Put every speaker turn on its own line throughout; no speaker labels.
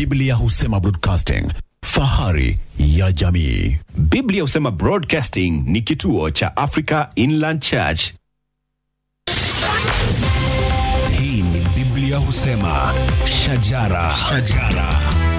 Biblia husema broadcasting, fahari ya jamii.
Biblia husema Broadcasting ni kituo cha Africa Inland Church.
Hii ni Biblia husema shajara, shajara.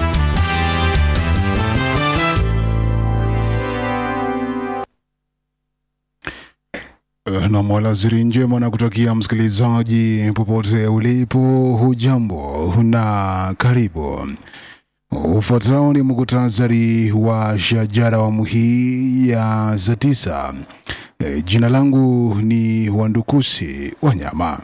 na mwalasiri njema na kutakia msikilizaji popote ulipo, hujambo na karibu. Ufuatao ni muktasari wa shajara awamu hii ya saa tisa. E, jina langu ni Wandukusi Wanyama.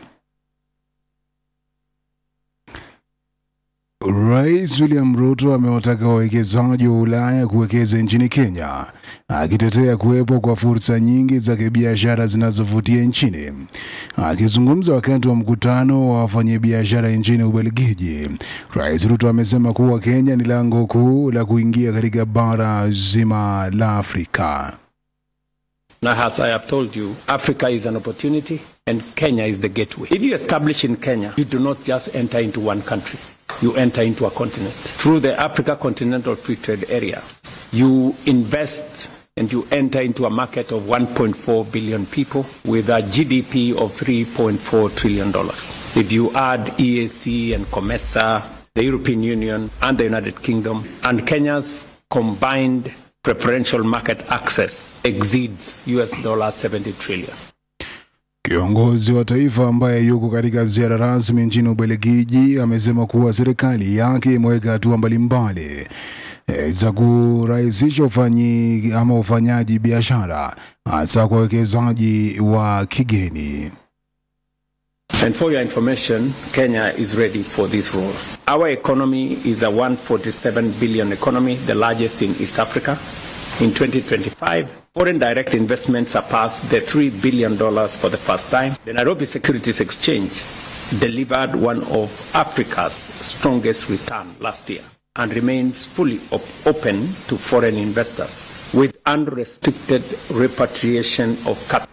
Rais William Ruto amewataka wawekezaji wa Ulaya kuwekeza nchini Kenya, akitetea kuwepo kwa fursa nyingi za kibiashara zinazovutia nchini. Akizungumza wakati wa mkutano wa wafanyabiashara nchini Ubelgiji, Rais Ruto amesema kuwa Kenya ni lango kuu la kuingia katika bara zima la Afrika.
Now, as I have told you, Africa is an opportunity and Kenya is the gateway. If you establish in Kenya, you do not just enter into one country, you enter into a continent. Through the Africa Continental Free Trade Area, you invest and you enter into a market of 1.4 billion people with a GDP of $3.4 trillion. If you add EAC and COMESA, the European Union and the United Kingdom, and Kenya's combined preferential market access exceeds US dollar 70 trillion.
Kiongozi wa taifa ambaye yuko katika ziara rasmi nchini Ubelgiji amesema kuwa serikali yake imeweka hatua mbalimbali e, za kurahisisha ufanyi ama ufanyaji biashara hasa kwa wawekezaji wa kigeni.
And for your information, Kenya is ready for this role. Our economy is a 147 billion economy, the largest in East Africa. In 2025, foreign direct investments surpassed the $3 billion for the first time. The Nairobi Securities Exchange delivered one of Africa's strongest return last year and remains fully op- open to foreign investors with unrestricted repatriation of capital.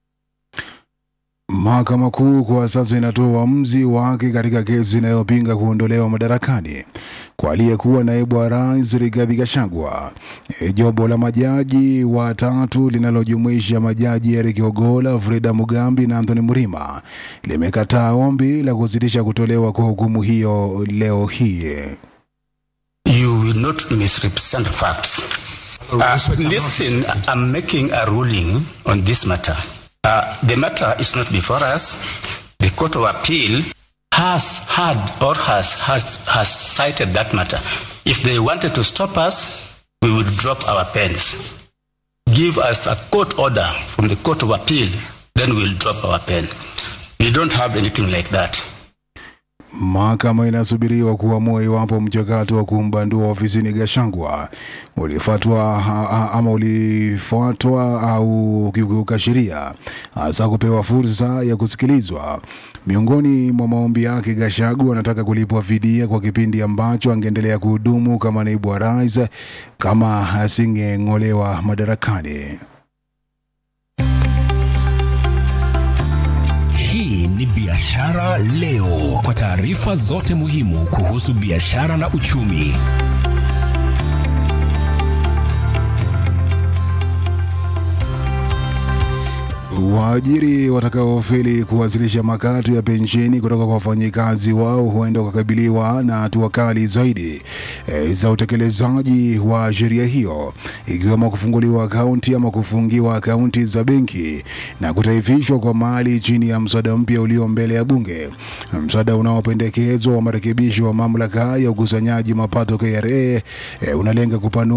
Mahakama Kuu kwa sasa inatoa uamuzi wake katika kesi inayopinga kuondolewa madarakani kwa aliyekuwa naibu wa rais Rigathi Gachagua. E, jopo la majaji watatu linalojumuisha majaji Eric Ogola, Frida Mugambi na Anthony Murima limekataa ombi la kusitisha kutolewa kwa hukumu hiyo leo hii.
You will not misrepresent facts. Uh, listen, I'm making a ruling on this matter. Uh, the matter is not before us. The Court of Appeal has had or has, has, has cited that matter. If they wanted to stop us, we would drop our pens. Give us a court order from the Court of Appeal, then we'll drop our pen. We don't have anything like that.
Mahakama inasubiriwa kuamua iwapo mchakato wa kumbandua ofisini Gachagua ulifuatwa ha- ha- ama ulifuatwa au ukiukiuka sheria, hasa kupewa fursa ya kusikilizwa. Miongoni mwa maombi yake, Gachagua anataka kulipwa fidia kwa kipindi ambacho angeendelea kuhudumu kama naibu wa rais kama asingeng'olewa madarakani.
Hii ni Biashara Leo, kwa taarifa zote muhimu kuhusu biashara na uchumi.
Waajiri watakaofeli kuwasilisha makato ya pensheni kutoka kwa wafanyikazi wao huenda wakakabiliwa na hatua kali zaidi e, za utekelezaji wa sheria hiyo, ikiwemo kufunguliwa akaunti ama kufungiwa akaunti za benki na kutaifishwa kwa mali chini ya mswada mpya ulio mbele ya bunge. Mswada unaopendekezwa wa marekebisho wa mamlaka ya ukusanyaji mapato KRA e, unalenga kupanua